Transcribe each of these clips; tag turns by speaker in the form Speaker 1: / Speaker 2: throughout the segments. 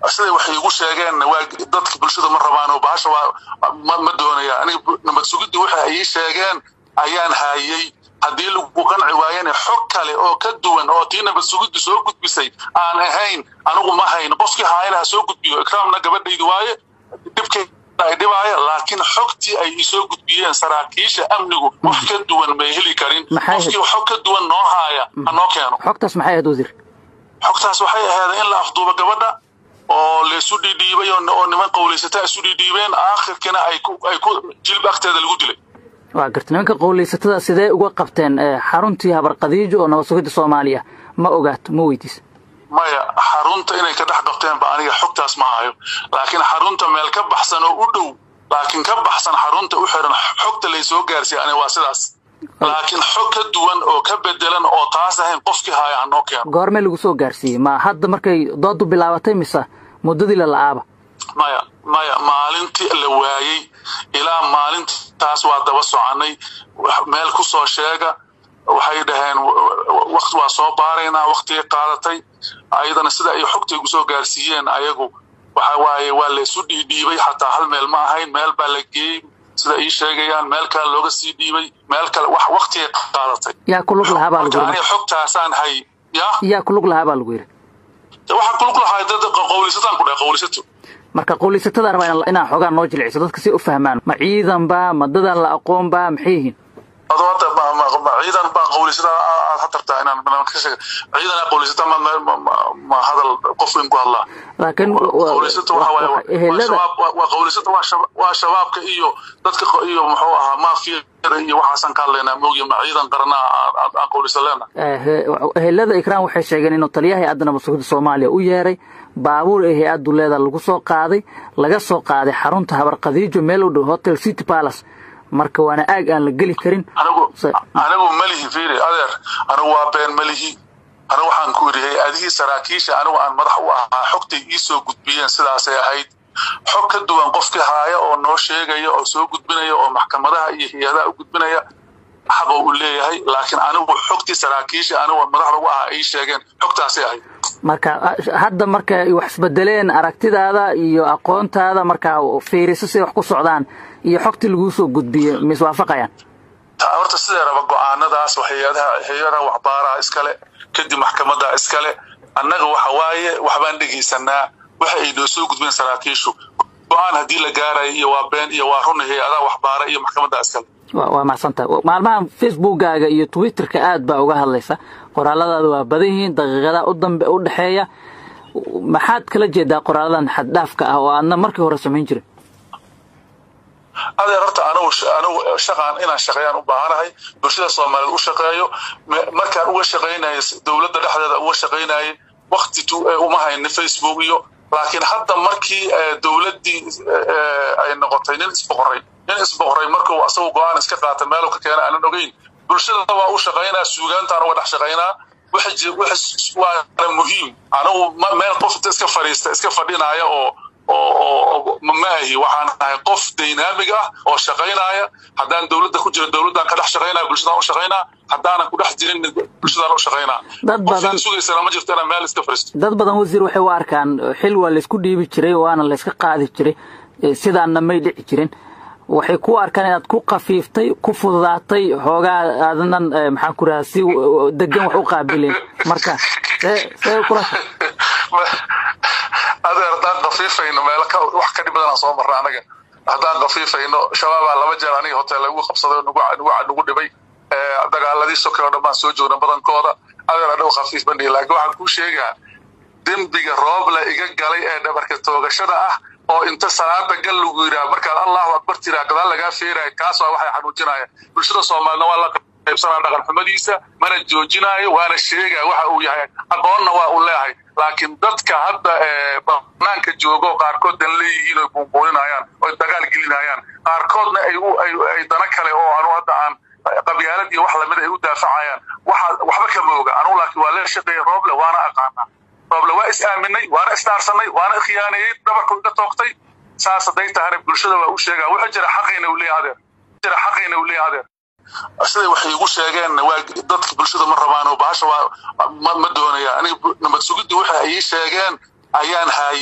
Speaker 1: siday waxay igu sheegeen waa dadka bulshada ma rabaan oo bahasha waa ma doonaya aniga nabad sugidii waxa ay ii sheegeen ayaan haayey haddii lagu qanci waayana xog kale oo ka duwan oo tii nabad sugiddu soo gudbisay aan ahayn anigu ma hayn qofkii haayana ha soo gudbiyo ikraamna gabadhaydu waaye dhibkay ay dhibaaya laakiin xogtii ay isoo gudbiyeen saraakiisha amnigu wax ka duwan may heli karin qofkii xog ka duwan noo haaya ha noo keeno
Speaker 2: xogtaas maxay ahayd wasiir
Speaker 1: xogtaas waxay ahayd in la afduubo gabadha oo laysu dhiidhiibay oo niman qowlaysataa isu dhiidhiibeen aakhirkina ay ku jilb agteeda lagu dilay
Speaker 2: waa garta nimanka qowlaysatada sidee uga qabteen xaruntii habarqadiijo oo nabad sugidda soomaaliya ma ogaato ma weydiis
Speaker 1: maya xarunta inay ka dhex qabteen ba aniga xogtaas ma hayo laakiin xarunta meel ka baxsan oo u dhow laakiin ka baxsan xarunta u xiran xogta laysoo gaarsiiya aniga waa sidaas laakiin xog ka duwan oo ka bedelan oo taas ahayn qofkii haaya ha noo keeno
Speaker 2: goormee lagu soo gaarsiiyey ma hadda markay doodu bilaabatay mise muddadii la la'aaba
Speaker 1: maya maya maalintii la waayey ilaa maalintaas waa daba soconay meel ku soo sheega waxay dhaheen waqti waa soo baaraynaa waqtigay qaadatay ayadana sida ay xogta igu soo gaarsiiyeen ayagu waxa waaye waa laysu dhiidhiibay xataa hal meel ma ahayn meel baa la geeyey sida ii sheegayaan meel kale looga sii dhiibay meel kale wax waqtigay qaadatay
Speaker 2: yaa kulug lahaa baa lagu
Speaker 1: aniga xogtaasaan hay ya
Speaker 2: yaa kulug lahaa baa lagu yidhi
Speaker 1: waxaa kulug lahaa dad qowlisataan ku dhahay qowlisato
Speaker 2: marka qowlisatada rabaa inaan xoogaa noo jilciso dadka si u fahmaan ma ciidan baa ma dadaan la aqoon baa maxay yihiin
Speaker 1: ciidan baa qowlisata aad hatartaa inaan barnaamij ka sheega ciidan qowlisata ma ma hadal qof in ku hadlaa
Speaker 2: laakiin
Speaker 1: qowlisata waxa waaye waa qowlisata waa shabaabka iyo dadka iyo muxuu ahaa maafiyada iyo waxaasan ka hadlaynaa moogiya ma ciidan qaranaa aan qowlisa leena
Speaker 2: ehelada ikraan waxay sheegeen inuu taliyaha hay-adda nabad sugidda soomaaliya u yeeray baabuur ee hay-addu leeda lagu soo qaaday laga soo qaaday xarunta habarqadiijo meel u dhow hotel city palace marka waana aag aan la geli karin
Speaker 1: anigu malihi fiiri adeer anigu waa been malihi anigu waxaan ku yidhi hay-adihii saraakiisha anigu aan madax u ahaa xogtay ii soo gudbiyeen sidaasay ahayd xog ka duwan qofkii haaya oo noo sheegaya oo soo gudbinaya oo maxkamadaha iyo hay-adaha u gudbinaya xaba uu leeyahay laakiin anigu xogtii saraakiisha anigu madaxda ugu ahaa ay sheegeen xogtaasay ahayd
Speaker 2: marka hadda marka wax isbedeleen aragtidaada iyo aqoontaada markaa fiiriso siday wax ku socdaan iyo xogtii laguu soo gudbiye ma iswaafaqayaan
Speaker 1: horta sidee raba go-aanadaas hay-adaha hay-adaha waxbaaraha iskale kadib maxkamada iskale annaga waxa waaye waxbaan dhegaysanaa waxa ay noo soo gudbeen saraakiishu go-aan haddii la gaarayo iyo waa been iyo waa run hay-adaha waxbaara iyo maxkamada iskale
Speaker 2: waa mahadsantaha maalmahan facebookkaaga iyo twitterka aad baa uga hadlaysa qoraaladaada waa badan yihiin daqiiqadaha u dambe u dhexeeya maxaad kala jeedaa qoraaladan xaddhaafka ah oo aadna markii hore samayn jirin
Speaker 1: adeer horta anigu anigu shaqaan inaan shaqeeyaan u baahanahay bulshada soomaaliyeed u shaqeeyo markaan uga shaqaynayo dowladda dhexdeeda uga shaqaynayay wakti uma haynin facebook iyo laakiin hadda markii dowladdii ay noqotay nin isboqoray nin isboqoray markuu asagu go-aan iska qaata meelu ka keena aanan ogeyn bulshada waa u shaqaynaa suugaantaan uga dhex shaqaynaa waana muhiim anigu meel qof iska fadhiista iska fadhinaya oo oo ma ahi waxaan ahay qof dynamig ah oo shaqaynaya haddaan dowladda ku jiro dowladdaan ka dhex shaqaynaya bulshadaan u shaqaynaa haddaanan ku dhex jirin bulshadaan u shaqaynaa
Speaker 2: dad badan
Speaker 1: sugaysana ma jirto inaan meel iska fadhiisto
Speaker 2: dad badan wasiir waxay u arkaan xil waa laysku dhiibi jiray waana layska qaadi jiray sidaanna may dhici jirin waxay ku arkaan inaad ku kafiiftay ku fududaatay xoogaa aadnan maxaan ku rahaa si degan wax u qaabileen marka see kula
Speaker 1: adeer haddaan kafiifayno meel wax ka dhib badanaan soo marna anaga haddaan kafiifayno shabaabaa laba jeer aniga hotel lagu qabsaday nagu dhibay dagaaladii soke oo dhan baan soo joogna badankooda adeer adhow khafiif bandhigi laakiin waxaan kuu sheegaa dembiga roobla iga galay ee dhabarka toogashada ah oo inta salaada gal lagu yidhaha markaad allahu akbar tiraa gadaal lagaa feeraya kaas waa waxay xanuujinaya bulshada soomaalina waa la qaybsanaa dhaqan xumadiisa mana joojinaayo waana sheegaya waxa uu yahay aqoonna waa uu leeyahay laakiin dadka hadda banaanka joogo qaarkood dan leeyihiin oy buunbuuninayaan oy dagaal gelinayaan qaarkoodna ay dana kale oo anu hadda aan qabyaalad iyo wax lamid ay u daafacayaan waxba kama oga anugu laakiin waa la shaqeeya rooble waana aqaanaa rooble waa is aaminay waana isdhaarsanay waana khiyaaneeyey dhabarku iga toogtay saas hadday tahana bulshada waa u sheegaa wuxuu jira xaqayna uu leeyahay adeer jira xaqayna uu leeyahay adeer siday waxay igu sheegeen waa dadka bulshada ma rabaan bahasha waa ma doonaya aniga nabad sugidii waxa ay sheegeen ayaan haayey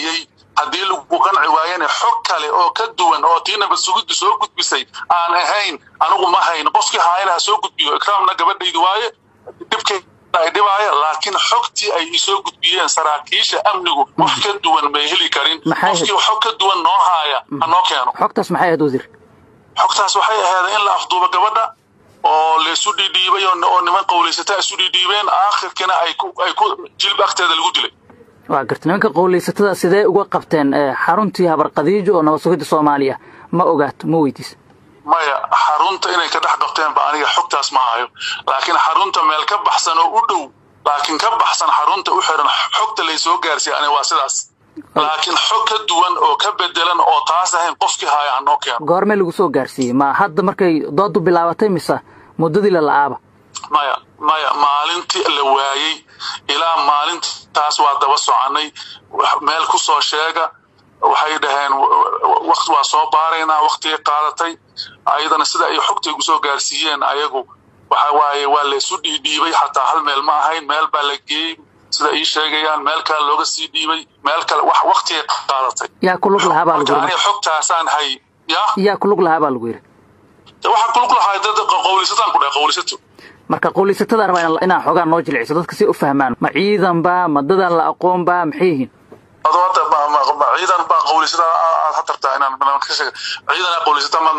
Speaker 1: haddii lagu qanci waayana xog kale oo ka duwan oo tii nabad sugiddu soo gudbisay aan ahayn anigu ma hayn qofkii haayana ha soo gudbiyo ikraamna gabadhaydi waaye dhibkeeda ay dhibaaya laakiin xogtii ay isoo gudbiyeen saraakiisha amnigu wax ka duwan may heli karin qofkii xog ka duwan noo haaya ha noo keeno
Speaker 2: xogtaas maxay ahayd wasiir
Speaker 1: xogtaas waxay ahayd in la afduubo gabadha oo laisu dhiidhiibay oo niman qowlaysata isu dhiidhiibeen aakhirkina ay ku ay ku jilb agteeda lagu dilay
Speaker 2: waa garta nimanka qowlaysatada sidee uga qabteen xaruntii habarqadiijo oo nabad sugidda soomaaliya ma ogaato ma weydiis
Speaker 1: maya xarunta inay ka dhex qabteen ba aniga xogtaas ma hayo laakiin xarunta meel ka baxsan oo u dhow laakiin ka baxsan xarunta u xiran xogta laysoo gaarsiiya aniga waa sidaas laakiin xog ka duwan oo ka bedelan oo taas ahayn qofkii haaya hanoo keeno
Speaker 2: goormee lagu soo gaarsiiyey ma hadda markay doodu bilaabatay mise muddadii la la'aaba
Speaker 1: maya maya maalintii la waayey ilaa maalintaas waa daba soconay meel ku soo sheega waxay dhaheen waqti waa soo baaraynaa waktigay qaadatay ayadana sida ay xogtay gu soo gaarsiiyeen ayagu waxa waaye waa laysu dhiidhiibay xataa hal meel ma ahayn meel baa la geeyey sida ii sheegayaan meel kale looga sii dhiibay meel kale wax waktigay qaadatay
Speaker 2: yaa ku lug lahaa baa lagu
Speaker 1: aniga xogtaasaan hay ya
Speaker 2: yaa ku lug lahaa baa lagu yidhi
Speaker 1: waxaa ku lug lahaa dad qowlisataan ku dhahay qowlisato
Speaker 2: marka qowlaysatada rabaa inaan xoogaa noo jilciso dadka si u fahmaan ma ciidan ba ma dadaan la aqoon ba maxay yihiin
Speaker 1: adoo hadda ciidan baa qowlaysata aad hatartaa inaan barnaamij ka sheega ciidan qowlaysata ma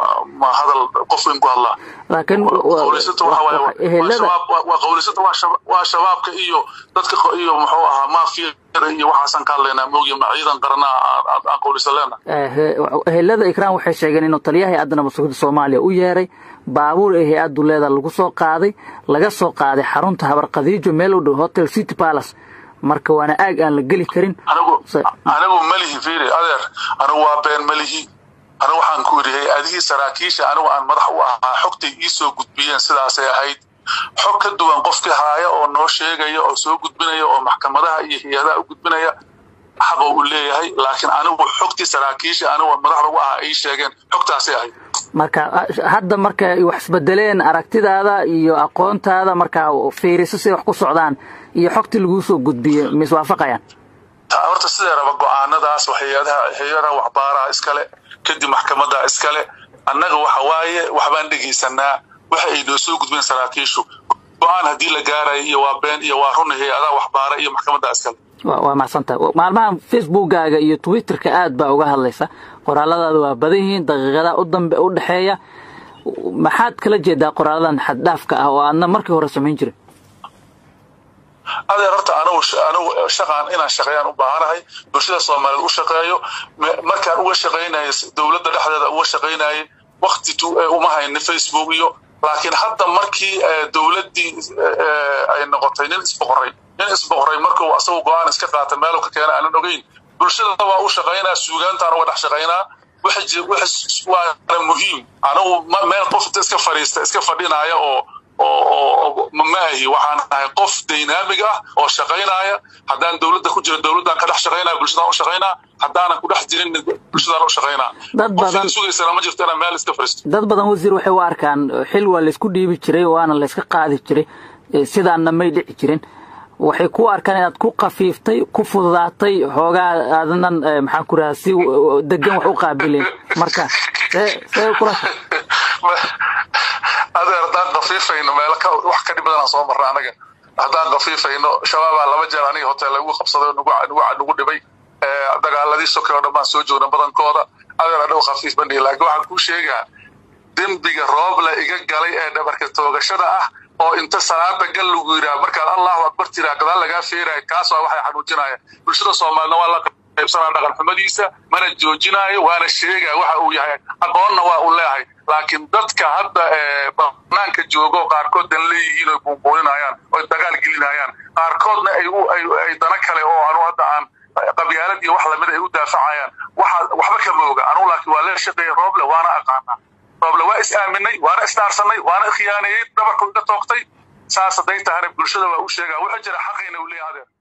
Speaker 1: ma hadal qof in ku hadlaa
Speaker 2: laakiin
Speaker 1: qowlaysata waxa waaye waa qowlaysata waa shabaabka iyo dadka iyo muxuu ahaa maafiyada iyo waxaasan ka hadlaynaa moogiya ma ciidan qarana aan qowlaysa leena
Speaker 2: ehelada ikraan waxay sheegeen inuu taliyaha hay-adda nabad sugidda soomaaliya u yeeray baabuur ee hay-addu leeda lagu soo qaaday laga soo qaaday xarunta habarqadiijo meel u dhow hotel city palace marka waana aag aan la geli karin
Speaker 1: anigu malihi fiiri adeer anigu waa been malihi anigu waxaan ku yidhi hay-adihii saraakiisha anigu aan madax u ahaa xogtay ii soo gudbiyeen sidaasay ahayd xog ka duwan qofkii haaya oo noo sheegaya oo soo gudbinaya oo maxkamadaha iyo hay-adaha u gudbinaya xaqoo u leeyahay laakiin anigu xogtii saraakiisha anigu madaxda u ahaa ay sheegeen xogtaasay ahayd
Speaker 2: marka hadda marka wax isbedeleen aragtidaada iyo aqoontaada markaa fiiriso siday wax ku socdaan iyo xogtii laguu soo gudbiyey ma iswaafaqayaan
Speaker 1: horta sidee raba go-aanadaas hay-adaha hay-adaha waxbaaraha iskale kadib maxkamada iskale annaga waxa waaye waxbaan dhegaysanaa waxa ay noo soo gudbeen saraakiishu go-aan haddii la gaarayo iyo waa been iyo waa run hay-adaha waxbaara iyo maxkamada iskale
Speaker 2: waa macsanta maalmahan facebookkaaga iyo twitterka aad baa uga hadlaysa qoraaladaada waa badan yihiin daqiiqadaha u dambe u dhexeeya maxaad kala jeedaa qoraaladan xaddhaafka ah oo aadna markii hore samayn jirin
Speaker 1: adeer horta anigu anigu shaqaan inaan shaqeeyaan u baahanahay bulshada soomaaliyeed u shaqeeyo markaan uga shaqaynayo dowladda dhexdeeda uga shaqaynayay wakti uma haynin facebook iyo laakiin hadda markii dowladdii ay noqotay nin isboqoray nin isboqoray markuu asagu go-aan iska qaata meelu ka keena aanan ogeyn bulshada waa u shaqaynaa suugaantaan uga dhex shaqaynaa waana muhiim anigu meel qof inta iska fadhiista iska fadhinaya oo oo ma ahi waxaan ahay qof dynamig ah oo shaqaynaya haddaan dowladda ku jira dowladdaan ka dhex shaqaynaya bulshadaan u shaqaynaa haddaanan ku dhex jirin bulshadaan u shaqaynaa
Speaker 2: dad badan
Speaker 1: sugaysana ma jirto inaan meel iska fadhiisto
Speaker 2: dad badan wasiir waxay u arkaan xil waa laysku dhiibi jiray waana layska qaadi jiray sidaanna may dhici jirin waxay ku arkaan inaad ku kafiiftay ku fududaatay xoogaa aadanan maxaan ku rahaa si degan wax u qaabilin marka see see kula
Speaker 1: adeer haddaan kafiifayno meel wax ka dhib badanaan soo marra anaga haddaan kafiifayno shabaabaa laba jeer aniga hotel lagu qabsaday nagu dhibay dagaaladii soke oo dhan baan soo joogna badankooda adeer adhow khafiif bandhigi laakiin waxaan kuu sheegaa dembiga roobla iga galay ee dhabarka toogashada ah oo inta salaada gal lagu yidhaha markaad allahu akbar tiraa gadaal lagaa feeraya kaas waa waxay xanuujinaya bulshada soomaalina waa la qaybsanaa dhaqan xumadiisa mana joojinaayo waana sheegaya waxa uu yahay aqoonna waa uu leeyahay laakiin dadka hadda banaanka joogo qaarkood dan leeyihiin oy buunbuuninayaan oy dagaal gelinayaan qaarkoodna ay dana kale oo anu hadda aan qabyaalad iyo wax lamida ay u daafacayaan waxba kama oga anugu laakiin waa lee shaqeeya rooble waana aqaanaa rooble waa is aaminay waana isdhaarsanay waana khiyaaneeyey dhabarku iga toogtay saas hadday tahana bulshada waa u sheegaa wuxuu jira xaqayna uu leeyahay adeer